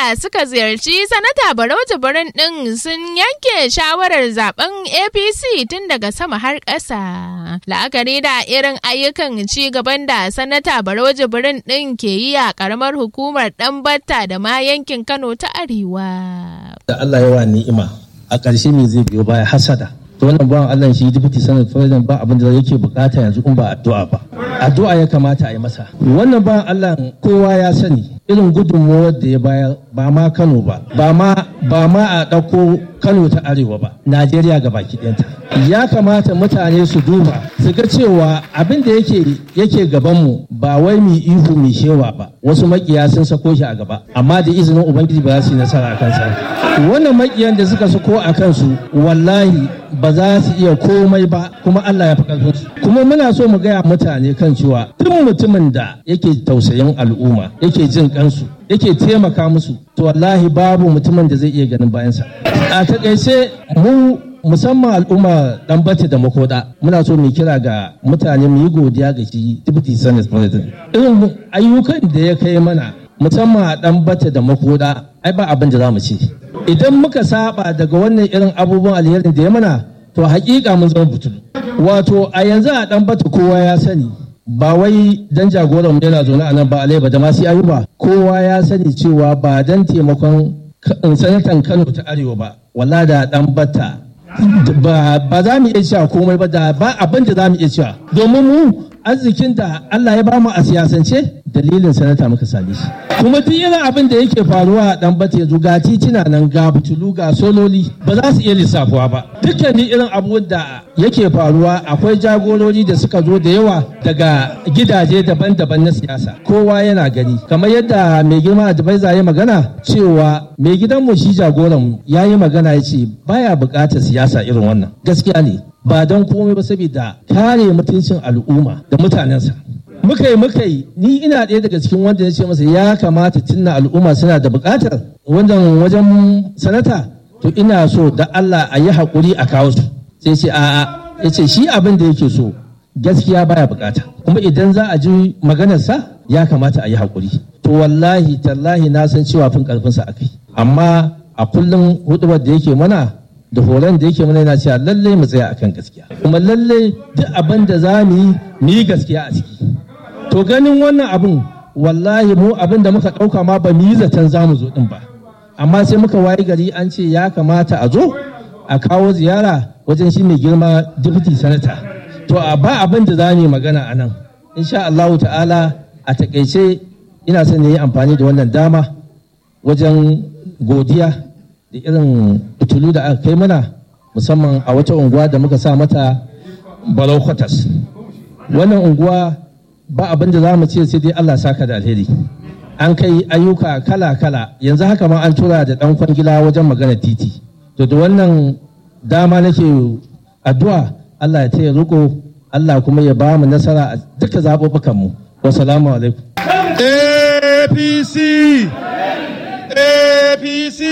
da suka ziyarci sanata Barau Jibrin ɗin sun yanke shawarar zaben APC tun daga sama har ƙasa. La'akari da irin ayyukan ci gaban da sanata Barau Jibrin ɗin ke yi a ƙaramar hukumar Ɗanbatta da ma yankin Kano ta Arewa. Da Allah yawa ni'ima a ƙarshe me zai biyo baya hasada. to wannan bawan Allah shi deputy senate president ba abin da yake bukata yanzu in ba addu'a ba addu'a ya kamata a yi masa wannan bawan Allah kowa ya sani irin gudunmuwar da ya bayar ba ma Kano ba ba ma ba ma a ɗauko Kano ta arewa ba Najeriya ga baki ɗayanta ya kamata mutane su duba su ga cewa abin da yake yake gaban mu ba wai mu ihu mu shewa ba wasu makiya sun sako shi a gaba amma da izinin ubangiji ba za su yi nasara a kansa wannan makiyan da suka sako a kansu wallahi ba za su iya komai ba kuma Allah ya fi ƙarfin su kuma muna so mu gaya mutane kan cewa duk mutumin da yake tausayin al'umma yake jin kansu yake taimaka musu to wallahi babu mutumin da zai iya ganin bayansa a takaice mu musamman al'umma dan bace da makoda muna so mu kira ga mutane mu yi godiya ga shi deputy senate president irin ayyukan da ya kai mana musamman a dan bace da makoda ai ba abin da za mu ce idan muka saba daga wannan irin abubuwan alherin da ya mana to hakika mun zama butulu wato a yanzu a dan bata kowa ya sani ba wai dan jagoran yana zaune a nan ba alai ba da masu ayuba kowa ya sani cewa ba dan taimakon sanatan kano ta arewa ba walla da dan bata ba za mu iya cewa komai ba da ba abin da za mu iya cewa domin mu arzikin da Allah ya bamu a siyasance dalilin sanata muka same shi kuma duk irin abin da yake faruwa a dan bate ga titina nan ga butulu ga sololi ba za su iya lissafuwa ba dukkanin irin abubuwan da yake faruwa akwai jagorori da suka zo da yawa daga gidaje daban-daban na siyasa kowa yana gani kamar yadda mai girma advisor ya magana cewa mai gidanmu shi jagoran ya yi magana ya ce baya buƙatar siyasa irin wannan gaskiya ne ba don komai ba saboda kare mutuncin al'umma da mutanensa muka yi muka yi ni ina ɗaya daga cikin wanda ya ce masa ya kamata tunna al'umma suna da buƙatar wannan wajen sanata to ina so da Allah a yi haƙuri a kawo su sai ce a'a ya ce shi abin da yake so gaskiya baya buƙata kuma idan za a ji maganarsa ya kamata a yi haƙuri to wallahi tallahi na san cewa fin ƙarfinsa a kai amma a kullum hudubar da yake mana da horon da yake mana yana cewa lallai mu tsaya akan gaskiya kuma lallai duk abin da za mu yi mu yi gaskiya a ciki to ganin wannan abin wallahi mu abin da muka ɗauka ma ba mu yi zaton za mu zo ɗin ba amma sai muka wayi gari an ce ya kamata a zo a kawo ziyara wajen shi mai girma deputy senator to a ba abin da za mu yi magana a nan insha Allahu ta'ala a takaice ina son yi amfani da wannan dama wajen godiya da irin fitilu da aka kai mana musamman a wata unguwa da muka sa mata balau kwatas wannan unguwa ba abin da za mu ce sai dai Allah saka da alheri an kai ayyuka kala-kala yanzu haka ma an tura da dan kwangila wajen magana titi to da wannan dama nake addu'a Allah ya taya riko Allah kuma ya ba mu nasara a duka zaɓuɓɓukan mu wassalamu alaikum APC APC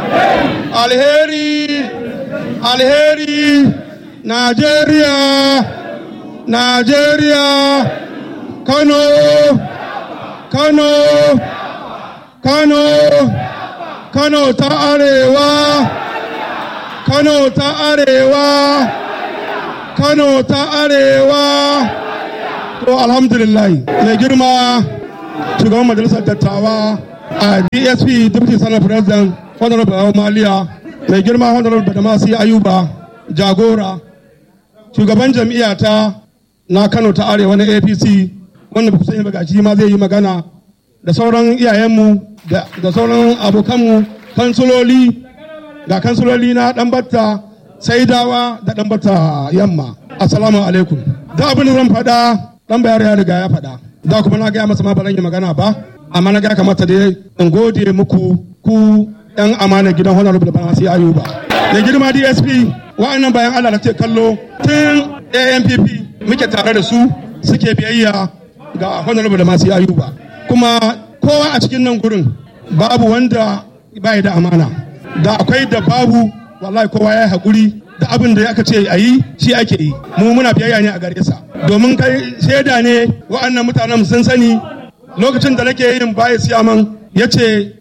alheri alheri Najeriya Najeriya Kano Kano Kano Kano ta arewa Kano ta arewa Kano ta arewa to alhamdulillah mai girma shugaban majalisar dattawa a dsp deputy senate president honorable bawa maliya mai girma honorable badamasi ayuba jagora shugaban jam'iyya ta na kano ta arewa na apc wanda kusa yi magaji ma zai yi magana da sauran iyayenmu da sauran abokanmu kansuloli ga kansuloli na ɗanbata saidawa da ɗanbata yamma assalamu alaikum da abin da zan faɗa ɗan bayar ya riga ya faɗa da kuma na gaya masa ma ba zan yi magana ba amma na gaya kamata dai in gode muku ku ɗan amana gidan honorable bana sai ayuba da girma dsp wa'annan bayan allah da ke kallo tun ampp muke tare da su suke biyayya ga honorable da masu ayuba kuma kowa a cikin nan gurin babu wanda bai da amana da akwai da babu wallahi kowa ya yi haƙuri da abin da aka ce a yi shi ake yi mu muna biyayya ne a gare sa domin kai shaida ne wa'annan mutanen sun sani lokacin da nake yin baya siyaman ya ce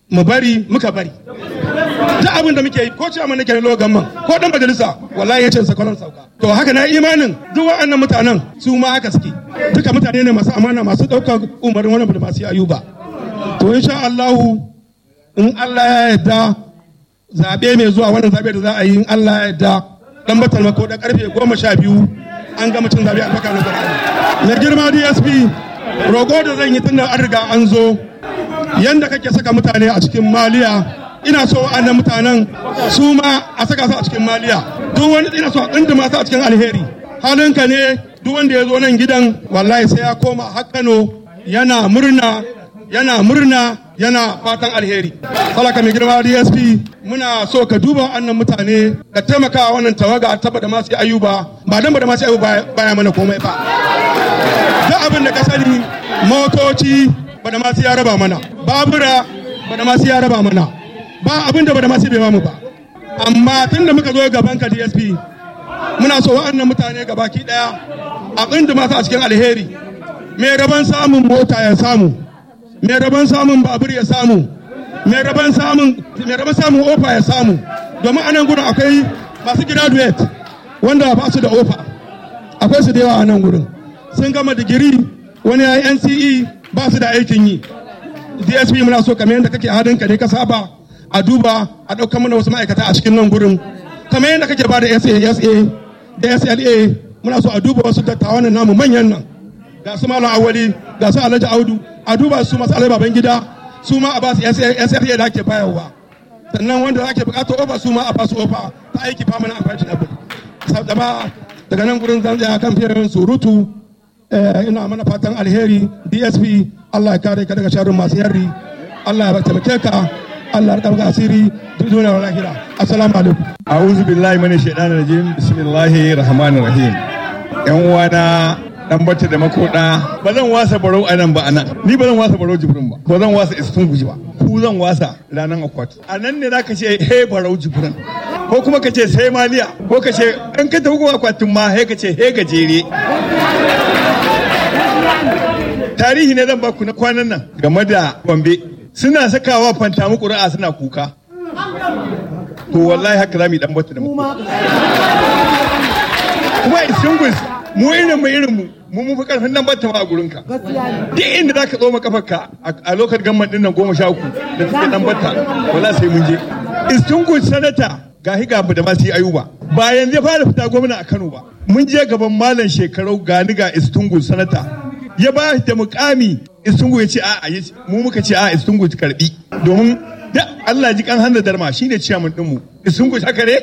mu bari muka bari duk abin da muke yi ko cewa nake na logan man ko dan majalisa wallahi ya ce sakwaran sauka to haka na imanin duk waɗannan mutanen su ma haka suke duka mutane ne masu amana masu ɗaukar umarin wannan da masu ayuba to insha Allahu in Allah ya yarda zabe mai zuwa wannan zabe da za a yi in Allah ya yarda dan batal ko da karfe goma sha biyu an gama cin zabe a baka na Qur'ani na girma DSP rogo da zan yi tunda an riga an zo yanda kake saka mutane a cikin maliya ina so annan mutanen su ma a saka su a cikin maliya duk wani ina so a tsindima su a cikin alheri halinka ne duk wanda ya zo nan gidan wallahi sai ya koma har Kano yana murna yana murna yana fatan alheri salaka mai girma DSP muna so ka duba annan mutane ka taimaka wannan tawaga taba da masu ayuba ba dan ba da masu ayuba baya mana komai ba duk abin da ka sani motoci ba da masu ya raba mana babura ba da masu ya raba mana ba abin da ba da masu bai mu ba amma tun da muka zo gaban ka DSP muna so wa'annan mutane gabaki daya a tsinda masu a cikin alheri mai raban samun mota ya samu mai raban samun babur ya samu mai raban samun mai raban samun ofa ya samu domin anan gurin akwai masu graduate wanda ba su da ofa akwai su da yawa a nan gurin sun gama digiri wani ya yi NCE ba su da aikin yi DSP muna so kamar yadda kake hadin ka ne ka saba a duba a ɗaukar mana wasu ma'aikata a cikin nan gurin kamar yadda kake ba da SASA da SLA muna so a duba wasu dattawan namu manyan nan ga su malam awali ga su alhaji audu a duba su masu alai baban gida su ma a ba su SLA da ake bayarwa sannan wanda ake bukatar ofa su ma a ba su ofa ta aiki famana a fashin abu daga nan gurin zan tsaya kan fiye surutu ina mana fatan alheri dsp allah ya kare ka daga sharrin masu yarri allah ya taimake ka allah ya ɗauka asiri duniya wa lahira assalamu alaikum a'udhu billahi minash shaitanir rajim bismillahir rahmanir rahim yan uwana dan bata da makoda ba zan wasa barau a nan ba anan ni ba zan wasa barau jibrin ba ba zan wasa istun guji ba ku zan wasa ranan akwati a nan ne zaka ce he barau jibrin ko kuma ka ce sai maliya ko ka ce in ka tafi akwatin ma he ka ce he gajere tarihi ne zan baku na kwanan nan game da gombe suna sakawa fantamu ƙuri'a suna kuka to wallahi haka za mu yi dan bata da mu kuma isingus mu irin mu irin mu mu mu fi karfin nan bata ma a gurin ka duk inda zaka tsoma kafarka a lokacin gamman din nan goma sha uku da suke dan bata wallahi sai mun je isingus sanata ga higa da masu yi ayuba ba yanzu ya fara fita gwamna a Kano ba mun je gaban malam shekarau gani ga istungun sanata ya ba da mukami istungu ya ce a'a mu muka ce a'a istungu ta karbi domin da Allah ji kan handa darma shine ciyaman din mu istungu haka ne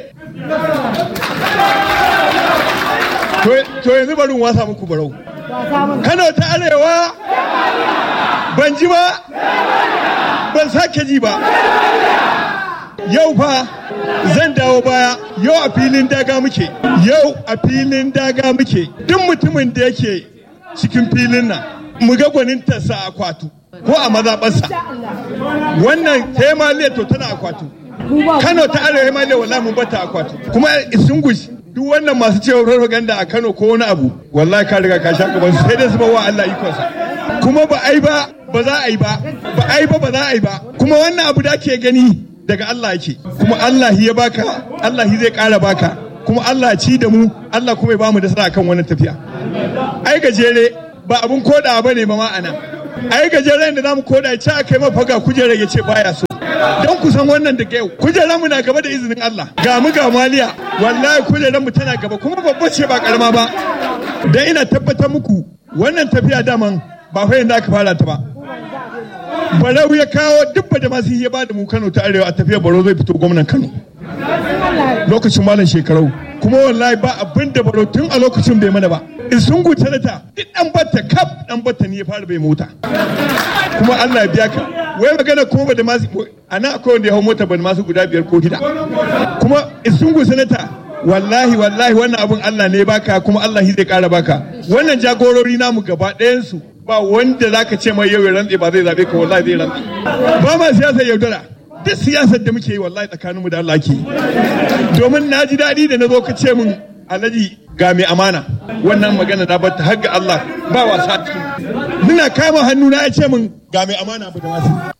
to yanzu bari wasa muku barau Kano ta arewa ban ji ba ban sake ji ba yau fa zan dawo baya yau a filin daga muke yau a filin daga muke duk mutumin da yake cikin filin nan mu ga gwanintarsa a kwatu ko a mazaɓarsa wannan hemaliya to tana akwatu kano ta arewa hemaliya wallahi mun bata akwatu kuma isungush duk wannan masu cewa propaganda a kano ko wani abu wallahi ka riga ka sha gaban sai dai su bawa Allah ikonsa kuma ba ai ba ba za a yi ba ba ai ba ba za a yi ba kuma wannan abu da ake gani daga Allah yake kuma Allah ya baka Allah zai kara baka kuma Allah ci da mu Allah kuma ya bamu nasara kan wannan tafiya ai gajere ba abun koda ba ne ba ma'ana ai gajeren da zamu koda ya ce a kai mafaga kujerar ya ce baya so don ku san wannan da yau kujerar mu na gaba da izinin Allah ga mu ga maliya wallahi kujerar mu tana gaba kuma babba ce ba karama ba dan ina tabbatar muku wannan tafiya daman ba fa yanda aka fara ta ba barau ya kawo dubba da masu ya ba da mu Kano ta arewa a tafiyar baro zai fito gwamnan Kano lokacin malam shekarau kuma wallahi ba abin da baro tun a lokacin bai mana ba in sun guta da duk dan batta kaf dan batta ne ya fara bai mota kuma Allah ya biya ka wai magana kuma ba da masu a nan akwai wanda ya hau mota ba da masu guda biyar ko shida kuma in sun guta sanata wallahi wallahi wannan abun Allah ne ya baka kuma Allah zai kara baka wannan jagorori namu gaba ɗayan su ba wanda zaka ce mai yau ya rantse ba zai zabe ka wallahi zai rantse ba ma siyasa yaudara duk siyasar da muke yi wallahi tsakaninmu da Allah ke domin na ji daɗi da na zo ka ce min alhaji ga mai amana wannan magana na bata har ga Allah ba wasa cikin muna kama hannu na ya ce min ga mai amana ba da masu